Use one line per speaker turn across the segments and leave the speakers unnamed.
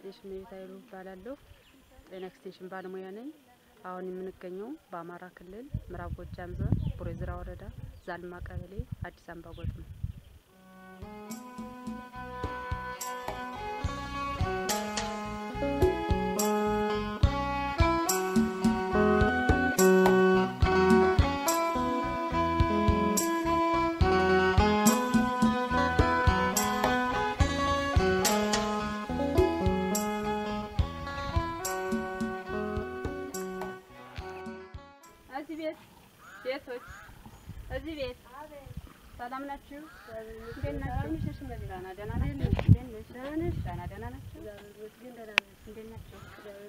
ኤክስቴንሽን መቤት ኃይሉ እባላለሁ። ጤና ኤክስቴንሽን ባለሙያ ነኝ። አሁን የምንገኘው በአማራ ክልል ምዕራብ ጎጃም ዞን ቡሬ ዝራ ወረዳ ዛልማ ቀበሌ አዲስ አምባ ጎጥ ነው። እዚህ ቤት ቤቶች እዚህ ቤት ሰላም ናችሁ? እንዴት ናችሁ? ደህና ደህና ናችሁ? እንዴት ነሽ? ደህና ደህና ናችሁ? እንዴት ናችሁ?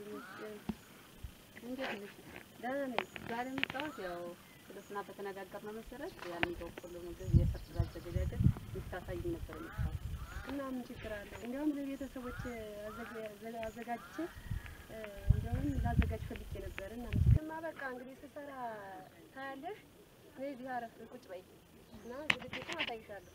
እንዴት ነሽ? ደህና ነኝ። ዛሬ የመጣሁት ያው ስለስና በተነጋገርነው መሰረት ያን በቆሎ ምግብ የሰርግ አዘገጃጀት እንድታሳይኝ ነበር የመጣሁት።
እና ምን ችግር አለ? እንዲያውም ለቤተሰቦች አዘጋ- አዘጋጅቼ እ፣ እንዲያውም ላዘጋጅ ፈልጌ ነበር እና ምስክማ በቃ እንግዲህ ስሰራ ታያለሽ። እኔ እዚህ አረፍ ቁጭ በይ እና ዝግጅቱን አሳይሻለሁ።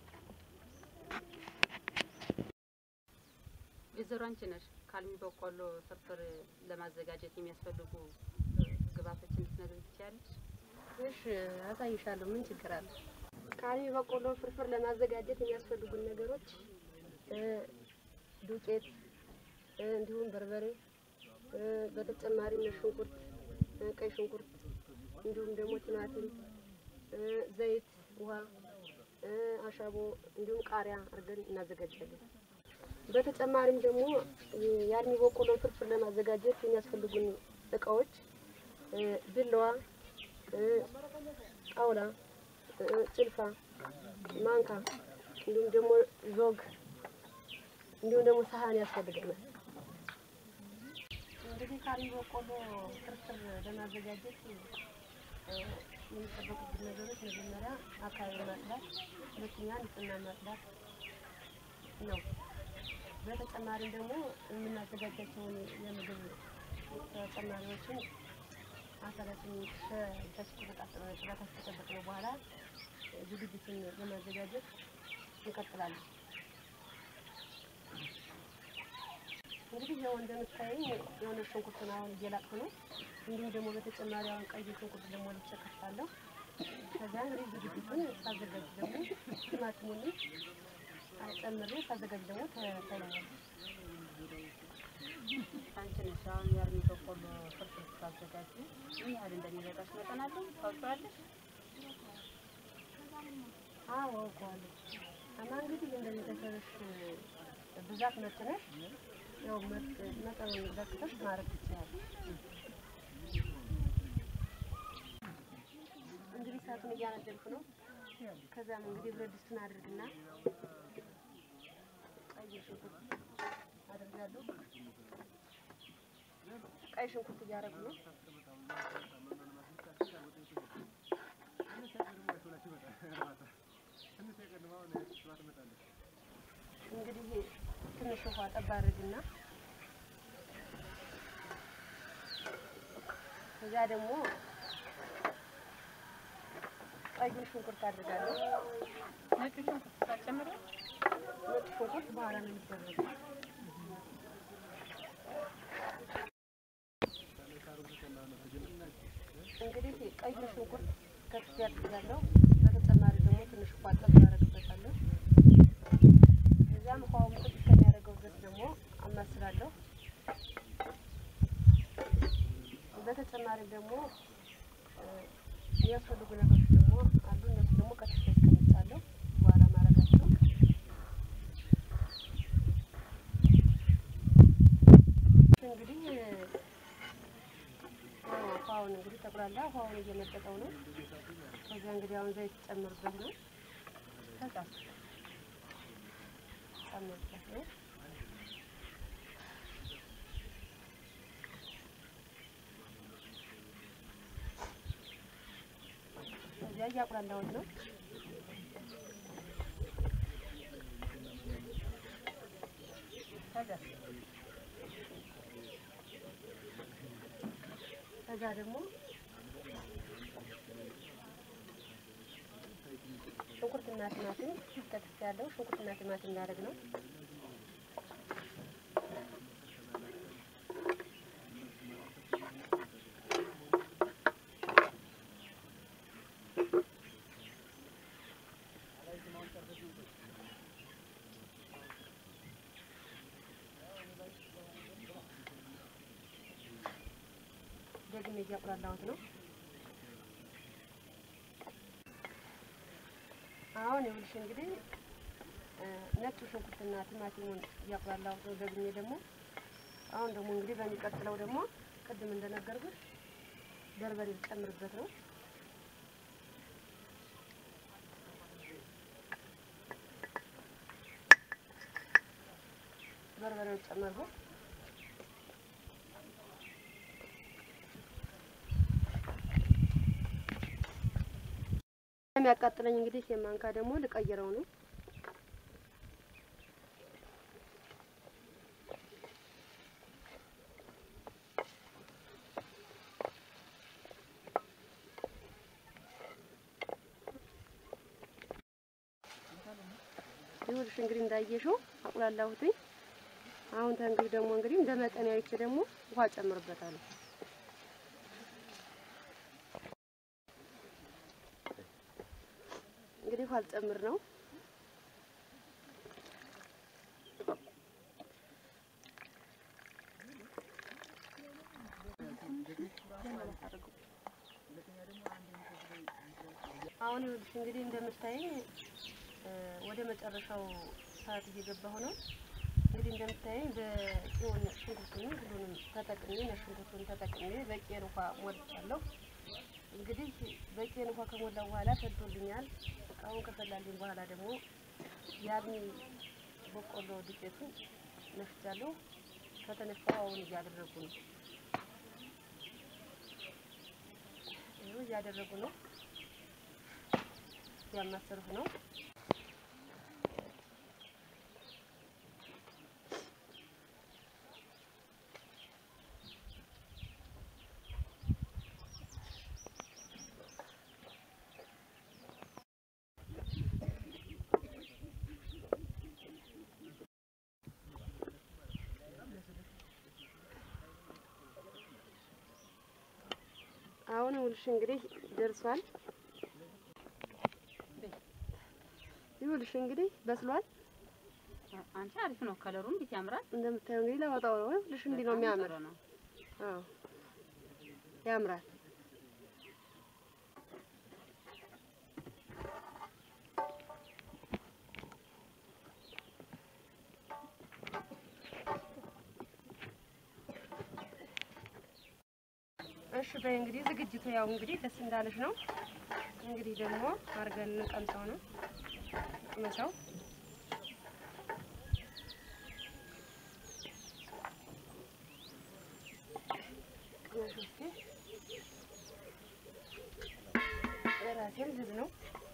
ወይዘሮ አንቺ ነሽ ካልሚ በቆሎ ፍርፍር ለማዘጋጀት የሚያስፈልጉ ግብአቶችን ልትነግሪኝ ትችያለሽ?
እሺ አሳይሻለሁ። ምን ችግር አለ? ካልሚ በቆሎ ፍርፍር ለማዘጋጀት የሚያስፈልጉን ነገሮች እ፣ ዱቄት እ፣ እንዲሁም በርበሬ እ፣ በተጨማሪም ነጭ ሽንኩርት እ፣ ቀይ ሽንኩርት እንዲሁም ደግሞ ቲማቲም እ፣ ዘይት፣ ውሃ፣ እ፣ አሻቦ እንዲሁም ቃሪያ አድርገን እናዘጋጃለን። በተጨማሪም ደግሞ የአልሚ በቆሎ ፍርፍር ለማዘጋጀት የሚያስፈልጉን እቃዎች እ፣ ቢላዋ እ፣ ጣውላ እ፣ ጭልፋ፣ ማንካ እንዲሁም ደግሞ ዞግ እንዲሁም ደግሞ ሳህን ያስፈልገናል። እንግዲህ ካልሚ በቆሎ ፍርፍር ለማዘጋጀት እ፣ የሚጠበቁብን ነገሮች መጀመሪያ አካባቢ ማጽዳት፣ ሁለተኛ ንጽህና ማጽዳት ነው። በተጨማሪም ደግሞ የምናዘጋጃቸውን የምግብ ተጨማሪዎችን አካላችን ከስኩርጣ ጥራት ከጠበቅነው በኋላ ዝግጅቱን ለማዘጋጀት እንቀጥላለን። እንግዲህ ያው እንደምታየኝ የሆነ ሽንኩርትን አሁን እየላቅኩ ነው። እንዲሁም ደግሞ በተጨማሪ አሁን ቀይ ሽንኩርት ደግሞ ልብሰ ከፍታለሁ። ከዚያ እንግዲህ ዝግጅቱን ሳዘጋጅ ደግሞ ቲማቲሙን ጨምሬ ሳዘጋጅ ደግሞ ታይለኛል።
አንቺ ነሽ አሁን የአልሚ በቆሎ ፍርፍር ስታዘጋጂ ምን ያህል እንደሚበቃሽ መጠን አለው ታውቂዋለሽ?
አዎ አውቀዋለሁ። እና እንግዲህ እንደቤተሰብሽ ብዛት መጥነሽ ያው መጥ- መጠኑን ለክተሽ ማድረግ ትችያለሽ። እንግዲህ እሳቱን እያነደድኩ ነው። ከዛም እንግዲህ ብረት ድስቱን አድርግና ቀይ ሽንኩርት አደርጋለሁ። ቀይ ሽንኩርት እያደረጉ ነው። እንግዲህ ትንሽ ውሃ ጠብ አድርግና ከዚያ ደግሞ ቀዩን ሽንኩርት አድርጋለሁ።
ነጭ ሽንኩርት ሳጨምር
ነጭ ሽንኩርት በኋላ ነው የሚደረገው። እንግዲህ ቀዩን ሽንኩርት ከትፌ አድርጋለሁ። በተጨማሪ ደግሞ ትንሽ ውሃ ጠብ አደርግበታለሁ። ከዚያም ውሃው ምጥጥ እስከሚያደርገው ድረስ ደግሞ አማስላለሁ። በተጨማሪ ደግሞ እ፣ የሚያስፈልጉ ነገሮች ደግሞ አሉ። እነሱ ደግሞ ከትፌ አስቀምጣለሁ በኋላ ማድረጋቸው እንግዲህ ያው ውሃውን እንግዲህ ጠቅላላ ውሃውን እየመጠጠው ነው። ከዚያ እንግዲህ አሁን ዘይት ጨምርበት ነው። ከዛ ጨምርበት ነው። ከዚያ እያቁላላሁት ነው። ከዛ ከዛ ደግሞ ሽንኩርትና ቲማቲም ከትፍ ያለው ሽንኩርትና ቲማቲም እናደርግ ነው። ቀድሜ እያቁላላሁት ነው። አሁን ይኸውልሽ እንግዲህ እ፣ ነጭ ሽንኩርትና ቲማቲሙን እያቁላላሁት ነው። ደግሜ ደግሞ አሁን ደግሞ እንግዲህ በሚቀጥለው ደግሞ ቅድም እንደነገርኩሽ በርበሬ ልጨምርበት ነው። በርበሬው ጨመርኩት። የሚያቃጥለኝ እንግዲህ የማንካ ደግሞ ልቀይረው ነው። ይኸውልሽ እንግዲህ እንዳየሽው አቁላላሁትኝ። አሁን ተንግዲህ ደግሞ እንግዲህ እንደ መጠን አይቼ ደግሞ ውሃ ጨምርበታለሁ። እንግዲህ ውሃ ልጨምር ነው። አሁን ይኸውልሽ እንግዲህ እንደምታይኝ እ፣ ወደ መጨረሻው ሰዓት እየገባሁ ነው። እንግዲህ እንደምታይኝ በቂውን ሽንኩርቱን ሁሉንም ተጠቅሜ ነጭ ሽንኩርቱን ተጠቅሜ በቂን ውሃ ሞልቻለሁ። እንግዲህ በቂን ውሃ ከሞላ በኋላ ፈልቶልኛል። አሁን ከፈላልኝ በኋላ ደግሞ የአልሚ በቆሎ ዱቄቱን ነፍቻለሁ። ከተነፋው አሁን እያደረጉ ነው። ይኸው እያደረጉ ነው፣ እያማሰልኩ ነው። አሁን ይኸውልሽ እንግዲህ ደርሷል። ይኸውልሽ እንግዲህ በስሏል።
አንቺ አሪፍ ነው ከለሩ እንዴት ያምራል።
እንደምታየው እንግዲህ ለወጣው ነው። ይኸውልሽ እንዲህ ነው የሚያምር።
ጥሩ ነው።
አዎ ያምራል። እሺ በይ እንግዲህ ዝግጅቱ ያው እንግዲህ ደስ እንዳለሽ ነው። እንግዲህ ደግሞ አድርገን እንቀምሰው ነው ቅመሰው ቅመሽ እስኪ ራሴም ዝግ ነው።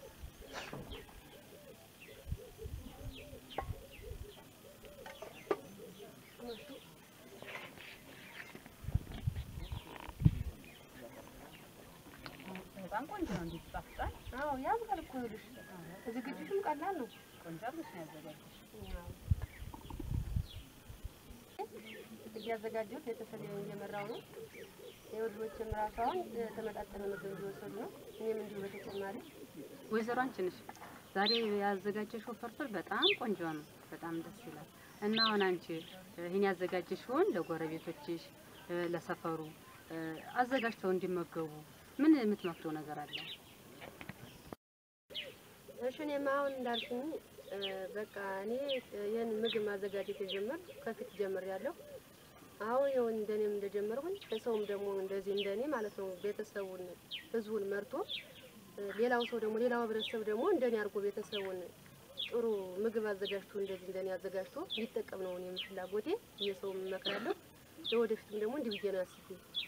ቅመሹ
በጣም ቆንጆ ነው። እንዴት ይጣፍጣል።
አዎ ያምራል እኮ ይኸውልሽ፣ ዝግጅቱም ቀላል ነው።
ቆንጆ አድርገሽ ነው ያዘጋጀሽ።
እያዘጋጀሁት ቤተሰቤን እየመራው ነው። የወልዶችም ራሱ አሁን ተመጣጠነ ምግብ እየወሰዱ ነው። እኔም እንዲሁ በተጨማሪ
ወይዘሮ አንቺ ነሽ ዛሬ ያዘጋጀሽው ፍርፍር በጣም ቆንጆ ነው። በጣም ደስ ይላል። እና አሁን አንቺ ይህን ያዘጋጀሽውን ለጎረቤቶችሽ፣ ለሰፈሩ አዘጋጅተው እንዲመገቡ ምን የምትመክረው ነገር አለ?
እሺ እኔማ አሁን እንዳልሽኝ እ፣ በቃ እኔ ይህን ምግብ ማዘጋጀት የጀመርኩ ከፊት ጀምሬያለሁ። አሁን ይኸው እንደኔም እንደጀመርኩኝ ሰውም ደግሞ እንደዚህ እንደኔ ማለት ነው ቤተሰቡን ህዝቡን መርቶ እ፣ ሌላው ሰው ደግሞ ሌላው ህብረተሰብ ደግሞ እንደኔ አድርጎ ቤተሰቡን ጥሩ ምግብ አዘጋጅቶ እንደዚህ እንደኔ አዘጋጅቶ እንዲጠቀም ነው እኔም ፍላጎቴ። የሰውም እመክራለሁ። ለወደፊትም ደግሞ እንዲህ ብዬ ነው አስቤ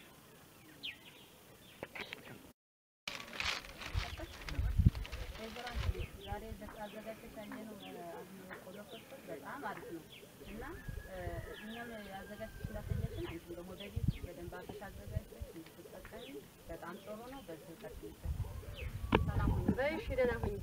ወይዘሮ አንቺ ዛሬ አዘጋጀሽ ያየነው ቆሎ ፍርፍር በጣም አሪፍ ነው እና እኛም ያዘጋጀሽ እንዳሳየሽን አንቺም ደግሞ በቤት በደንብ አድርገሽ አዘጋጅተሽ እንድትጠቀሚ በጣም ጥሩ ነው። በዚህ ቀጥይበት። ሰላም ሁኚ።
በይ እሺ፣ ደህና ሁኚ።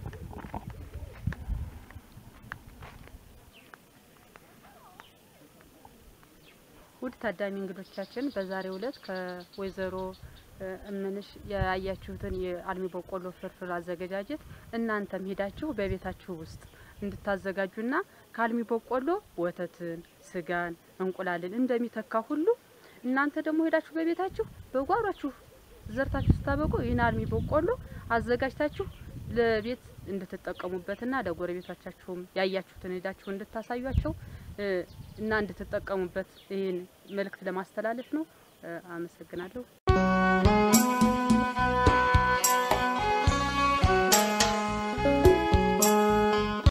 ውድ ታዳሚ እንግዶቻችን በዛሬው ዕለት ከወይዘሮ እ፣ እምንሽ ያያችሁትን የአልሚ በቆሎ ፍርፍር አዘገጃጀት እናንተም ሄዳችሁ በቤታችሁ ውስጥ እንድታዘጋጁና ከአልሚ በቆሎ ወተትን፣ ስጋን፣ እንቁላልን እንደሚተካ ሁሉ እናንተ ደግሞ ሄዳችሁ በቤታችሁ በጓሯችሁ ዘርታችሁ ስታበቁ ይህን አልሚ በቆሎ አዘጋጅታችሁ ለቤት እንድትጠቀሙበትና ለጎረቤቶቻችሁም ያያችሁትን ሄዳችሁ እንድታሳዩቸው እ፣ እና እንድትጠቀሙበት ይህን መልእክት ለማስተላለፍ ነው። እ፣ አመሰግናለሁ።